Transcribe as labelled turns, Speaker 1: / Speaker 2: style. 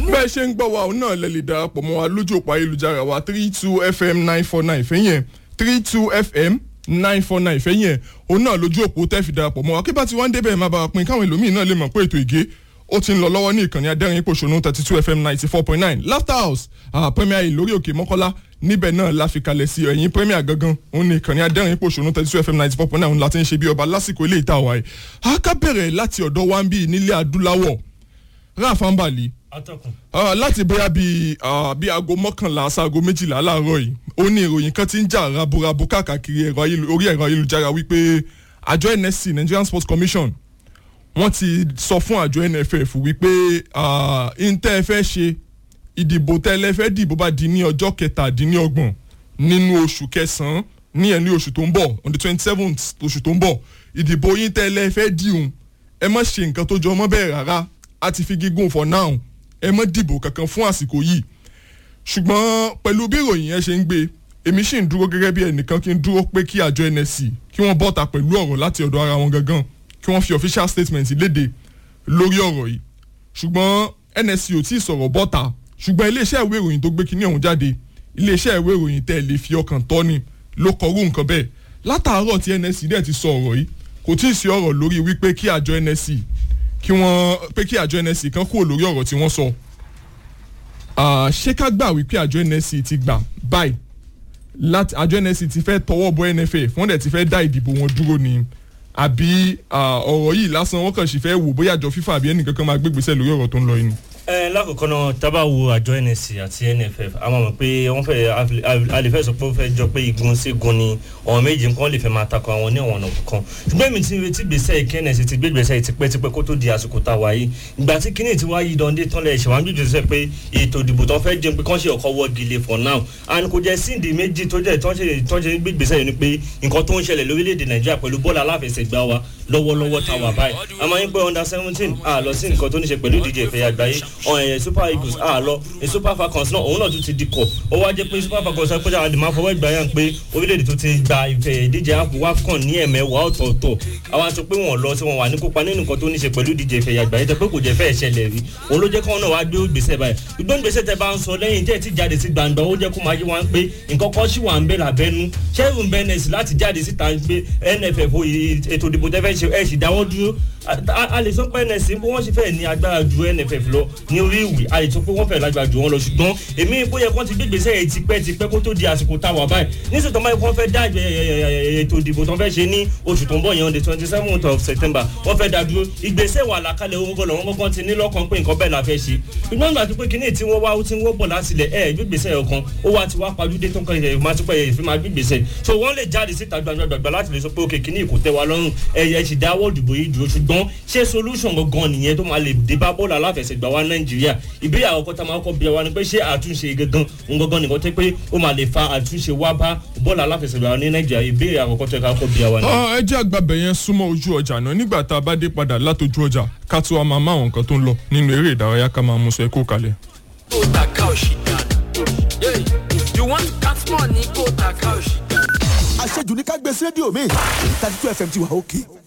Speaker 1: bẹ́ẹ̀ ṣe ń gbọ́ wa òun náà lè lè darapọ̀ mọ́ wa lójú òpó ayélujára wa three two fm nine four nine fẹ́yìn ẹ̀ three two fm nine four nine fẹ́yìn ẹ̀ òun náà lójú òpó tẹ́ fi darapọ̀ mọ́ wa kí bá ti wá ń débẹ̀ má bàa pin káwọn ẹlòmíì náà lè mọ̀ pé ètò ìgé ó ti ń lọ lọ́wọ́ ní ìkànnì adẹ́rìn pòṣónú thirty two fm ninety four point nine laughter house uh, premier yìí lórí òkè mọ́kọ́lá níbẹ̀ náà la fi kalẹ̀ sí ẹ̀yìn premier gangan òun ní ìkànnì adẹ́rìn pòṣónú thirty two fm ninety four point nine òun la ti ń ṣe bí ọba lásìkò ilé ìta wa yìí a ká bẹ̀rẹ̀ láti ọ̀dọ̀ wa ń bí nílé adúláwọ̀ ráfàǹbàlì
Speaker 2: atọ́kùn.
Speaker 1: láti bóyá bíi bíi aago mọ́kànlá sáago méjìlá láàárọ̀ yìí ó ní ìròyìn kan ti ń jà raburabu káàkiri orí ẹ̀rọ ayélujára wípé àjọ nsc nigerian sports commission wọ́n ti sọ fún àjọ nff wípé ntẹ́ ẹ fẹ́ ṣe ìdìbò tẹ́lẹ̀ fẹ́ dìbò bá di ní ọjọ́ kẹtàdínlọ́gbọ̀n nínú oṣù kẹsàn-án ní ẹ̀ ní oṣù tó ń bọ̀ on the twenty seventh oṣù tó ń bọ̀ ìdìbò yín tẹ́lẹ̀ fẹ́ dìhun ẹ má ṣe nǹkan tó jọ ọmọ bẹ́ẹ̀ rárá a ti fi gígùn for now ẹ má dìbò kankan fún àsìkò yìí ṣùgbọ́n pẹ̀lú bí ìròyìn yẹn ṣe ń gbé èmi sì ń dúró gẹ́gẹ́ bí ẹnìkan kí n dúró pé kí àjọ nsc kí wọ́n bọ́ta pẹ̀lú ọ̀rọ̀ láti ọ̀dọ̀ ara wọn gangan kí wọ́n fi official statement léde lórí ọ̀rọ̀ yìí ṣùgbọ́n nsc ò tí ì sọ̀rọ̀ bọ́ta ṣùgbọ́n iléeṣẹ́ ìwé ìròyìn tó gbé kinní ọ̀hún jáde iléeṣẹ́ ìwé ìròyìn tẹ́ ẹ lè fi ọkàn tọ́ ni ló kọrú nǹkan bẹ́ẹ̀ látàárọ̀ tí nsc dẹ̀ ti sọ ọ̀rọ̀ yìí kò tí ì sí ọ̀rọ̀ lórí wípé kí àjọ nsc kí wọ́n pé kí àjọ nsc kan kúrò lórí ọ̀rọ̀ tí wọ́n sọ ṣé ká gbà wípé àjọ nsc ti gbà báyìí láti àjọ nsc ti fẹ́ tọwọ́ bọ nff wọ́n dẹ̀ ti fẹ́ dá ìdìbò wọn dúró ni àbí ọ̀rọ̀ yìí lásán wọ́n kàn sì fẹ́ wò bóyá àjọ fífa àbí ẹnìkankan máa gbégbèsè lórí ọ̀rọ̀ tó ń lọ yìí ni
Speaker 2: ẹ lákòókò náà tábà wo àjọ nsc àti nff àwọn mọ̀ pé wọ́n fẹ́ a lè fẹ́ sọ pé ó fẹ́ jọ pé igun sígun ni ọ̀hún méjì nǹkan lè fẹ́ máa takọ àwọn ní ọ̀nà kan ṣùgbọ́n èmi ti retí gbèsè kí nsc ti gbé gbèsè tipẹ́tipẹ́ kó tó di àsìkò tá a wáyé ìgbà tí kíní ti wá yí dande tán lẹ̀ ṣe wá ń jùjù sẹ́ pé ètò ìdìbò tán fẹ́ jẹun pé kán ṣe ọkọ̀ wọ́ gilé for now and kò jẹ́ síndì méjì tó jẹ́ tán ṣe gbé gbèsè yìí ni pé nǹkan tó ń ṣẹlẹ̀ lórílẹ̀‐èdè nàìjíríà pẹ̀lú bọ́ọ̀lù aláfẹsẹ̀gbá wa lọ́wọ́lọ́wọ́ tá a wà báyìí àmọ́ yín pé under seventeen a lọ sí nǹkan tó ní ṣe pẹ̀lú ìdíje ìfẹ̀yà àgbáyé ọ̀hún super eagles a lọ ní super falcons náà òun náà tún ti di kọ ó wá jẹ pé super falcons sọ pé àwọn àdìmọ́ afọwọ́ ìgbà yàn pé orílẹ̀-èdè tó ti gba ìfẹ̀ ìdíje wafcon ní ẹ̀mẹ́wàá ọ̀tọ̀ọ̀tọ̀ àwọn aṣọ pé wọ́n lọ sí wọn wà ní kópa nínú nǹkan tó ní ṣe pẹ̀lú ìdíje ìfẹ̀ àgbà yẹn tẹ pé kò jẹ́ fẹ́ ṣẹlẹ̀ rí òun ló jẹ́ kí wọ́n náà wá gbé gbèsè báyìí ìgbọ́n gbèsè tẹ bá ń sọ lẹ́yìn tẹ́ ti jáde sí gbangba ó jẹ́ kó máa yé wa pé nǹkan kan ṣì wà ń bẹ̀ lábẹ́nu ṣẹ́rùn bẹ́nẹ̀sì láti jáde síta pé nff ètò ìdìbò tẹ́ fẹ́ ṣe ẹ̀ sì dáwọ́ dúró a lè sọ pé nsc bí wọ́n ṣe fẹ́ ní agbára ju nff lọ ní orí ìwé a lè sọ pé wọ́n fẹ́ lágbára ju wọn lọ ṣùgbọ́n èmi bóyá kán ti gbégbèsè yẹn tipẹ́ tipẹ́ kó tó di àsìkò tá a wà báyìí níṣẹ́ tó máa kán fẹ́ dá ètò ìdìbò tó fẹ́ ṣe ní oṣù tó ń bọ̀ yẹn on the twenty seventh of september wọ́n fẹ́ dá dúró ìgbésẹ̀ wà lákàlẹ̀ owó gọ́lọ̀ wọn kọ́kọ́ ti ní lọ́kàn pé nǹkan bẹ́ẹ̀ la fẹ́ ṣe ṣùgbọ́n nígbà tó pé kíní tí wọ́n wá ó ti ń wọ́pọ̀ látilẹ̀ ẹ̀ gbégbèsè ọ̀kan ó wá ti wá pàdúdé tó ń kàn yẹn máa tún pẹ́ yẹn fi máa gbégbèsè so wọ́n lè jáde síta gbàgbàgbà láti lè sọ pé òkè kíní kò tẹ́ wa lọ́rùn ẹ̀yẹ sì dáwọ́ ìdìbò yìí dúró ṣùgbọ́n ṣé solution gangan nìyẹn tó máa lè dé bá bọ́ọ̀lù aláfẹsẹ̀gbà wa nàìjíríà ìbéèrè àkọ́kọ́ tá a máa kọ́ bí wa ni pé ṣé àtúnṣe gangan òun gangan nìkan tẹ́ pé ó máa lè fa àtúnṣe wá bá bọ́ọ̀lù aláfẹsẹ̀gbà wa ní nàìjíríà ìbéèrè àkọ́kọ́ tẹ́ ká kọ́ bí wa ni.
Speaker 1: ẹ jẹ́ àgbàbẹ̀ yẹn súnmọ́ ojú ọjà náà nígbà tá a bá dé padà látọjú ọjà ká tó a máa má àwọn nǹkan tó ń lọ nínú eré ìdárayá ká máa mú sọ ẹ kó kalẹ̀.
Speaker 3: Go taka òṣìkà. You want cat money? Go taka òṣìkà.
Speaker 4: àṣejù ní ká gbé sí rédíò mi thirty two fm ti wà òkè